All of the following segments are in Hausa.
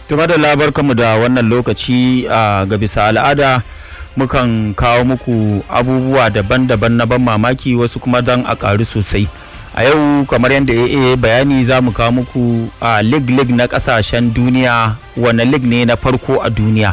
Tuma da labarkanmu da wannan lokaci a ga bisa al'ada mukan kawo muku abubuwa daban-daban na ban mamaki wasu kuma don a ƙaru sosai. A yau kamar yadda ya bayani za mu kawo muku a lig-lig na ƙasashen duniya wane lig ne na farko a duniya.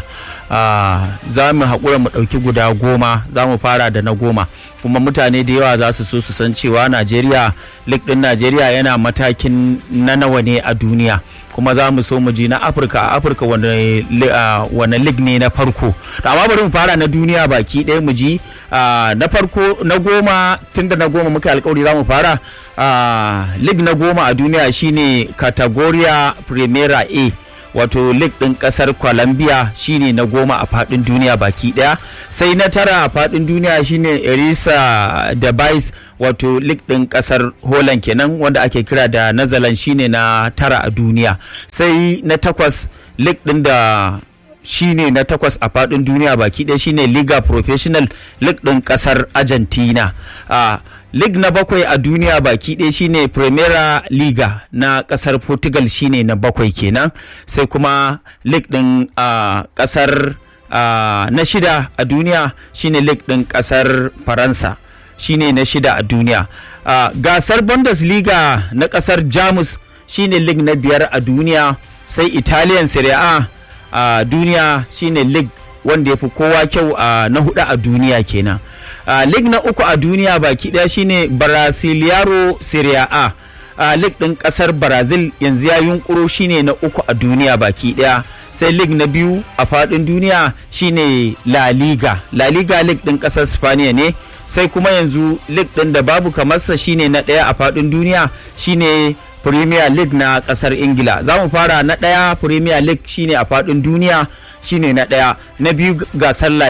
Za mu haƙura mu ɗauki guda goma za mu fara da na goma. kuma mutane da yawa za su so su san cewa Najeriya lig ɗin Najeriya yana matakin na nawa ne a duniya. kuma za mu so mu ji na afirka a afirka wane lig ne na farko amma bari mu fara na duniya baki ɗaya mu ji na farko na goma tun da na goma muka alkawari za mu fara lig na goma a duniya shine categoria primera a wato lig ɗin ƙasar colombia shine na goma a faɗin duniya baki ɗaya sai na tara a faɗin duniya shine erisa da bais wato lig ɗin ƙasar holland kenan wanda ake kira da nazalan shine na tara a duniya sai na takwas lig ɗin da shine na takwas a faɗin duniya baki ɗaya shine liga professional lig ɗin ƙasar argentina uh, lig na bakwai a duniya baki ɗaya shine primera liga na ƙasar portugal shine na bakwai kenan sai kuma lig ɗin uh, ƙasar uh, na shida a duniya shine lig ɗin ƙasar faransa shine na shida a duniya uh, gasar bundesliga na ƙasar jamus shine lig na biyar a duniya sai italian serie a a duniya shine lig wanda ya fi kowa kyau a na hudu a duniya kenan Uh, lig na uku a duniya baki daya shine Brasiliaro Serie A. Uh, lig ɗin ƙasar Brazil yanzu ya yunkuro shine na uku a duniya baki daya. Sai lig na biyu a faɗin duniya shine La Liga. La Liga lig ɗin ƙasar Spaniya ne. Sai kuma yanzu lig ɗin da babu kamarsa shine na ɗaya a faɗin duniya shine Premier League na ƙasar Ingila. Za mu fara na ɗaya Premier League shine a faɗin duniya shine na ɗaya. Na biyu gasar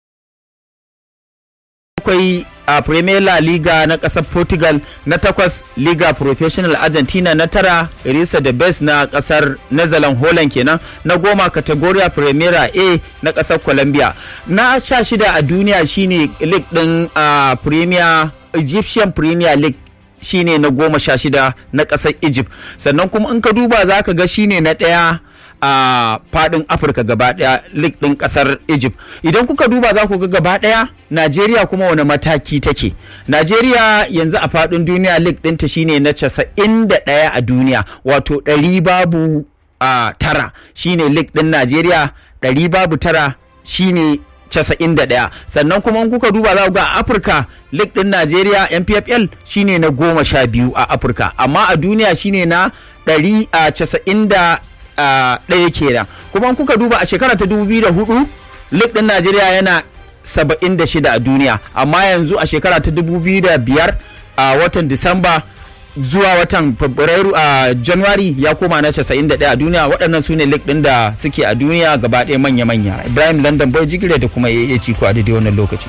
akwai a Premier La Liga na ƙasar Portugal na takwas Liga Professional Argentina na tara Irisa da Best na ƙasar Netherlands Holland kenan na goma Categoria Primera A na ƙasar Colombia na sha shida a duniya shine league ɗin a Premier Egyptian Premier League shine na goma sha shida na ƙasar Egypt sannan kuma in ka duba za ka ga shine na ɗaya a fadin afirka gaba daya lig din kasar egypt idan kuka duba za ku ga gaba daya najeriya kuma wani mataki take najeriya yanzu a fadin duniya lig dinta shine na casa'in da daya a duniya wato ɗari babu a tara shine lig din najeriya ɗari babu tara shine 91 sannan kuma in kuka duba za ku ga afirka lig din najeriya npfl shine na goma sha biyu a afirka amma a duniya shine na 190 ɗaya kenan kuma kuka duba a shekara ta 2004 lig ɗin najeriya yana 76 a duniya amma yanzu a shekara ta 2005 a watan disamba zuwa watan fabrairu a january ya koma na 91 a duniya waɗannan su ne lig ɗin da suke a duniya gaba ɗaya manya-manya ibrahim london boy jigire da kuma ya ciko a daidai wannan lokaci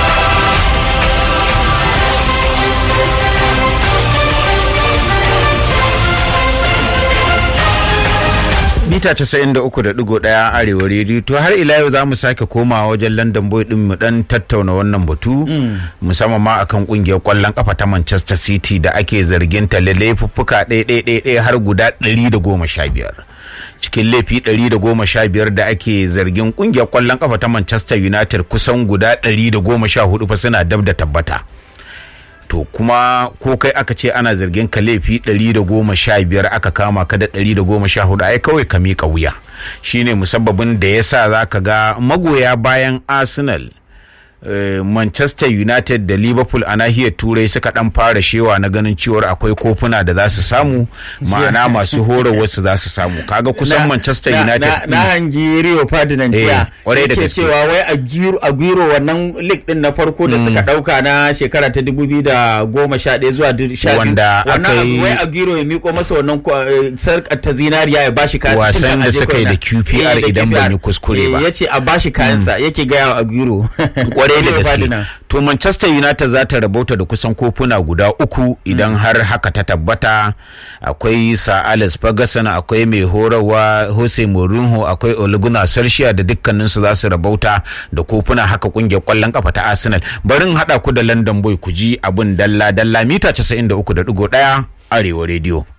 mita 93.1 arewa rediyo to har ila yau za mu sake komawa wajen london boy din mu dan tattauna wannan batu musamman ma akan kungiyar kwallon kafa ta manchester city da ake zargin ta laifuffuka ɗaya har guda 115 cikin laifi 115 da ake zargin kungiyar kwallon kafa ta manchester united kusan guda 114 fa suna dab da tabbata to kuma ko kai aka ce ana zargin ka laifi 115 aka kama ka da 114 ai kawai ka miƙa wuya shine musabbabin da yasa zaka ga magoya bayan arsenal Uh, Manchester United da Liverpool a nahiyar Turai suka dan fara shewa na ganin cewar akwai kofuna da za su samu ma'ana masu horarwar su za su samu kaga kusan Manchester United na, na, hangi Rio Ferdinand jiya kwarai da gaske cewa wai a giro a giro wannan league din na farko da suka dauka na shekara ta 2011 zuwa 12 wanda aka yi wai a giro ya miko masa wannan sarkar ta zinariya ya bashi kayan wasan da suka yi da QPR idan ban yi kuskure ba yace a bashi kayansa yake gaya a giro kwarai da gaske to manchester united za ta rabauta da kusan kofuna guda uku idan har haka ta tabbata akwai sir alex ferguson akwai mai horarwa jose mourinho akwai oliguna solskjaer da dukkaninsu za su rabauta da kofuna haka kungiyar kwallon kafa ta arsenal barin hada ku da london boy ku ji abin dalla dalla mita 93.1 arewa rediyo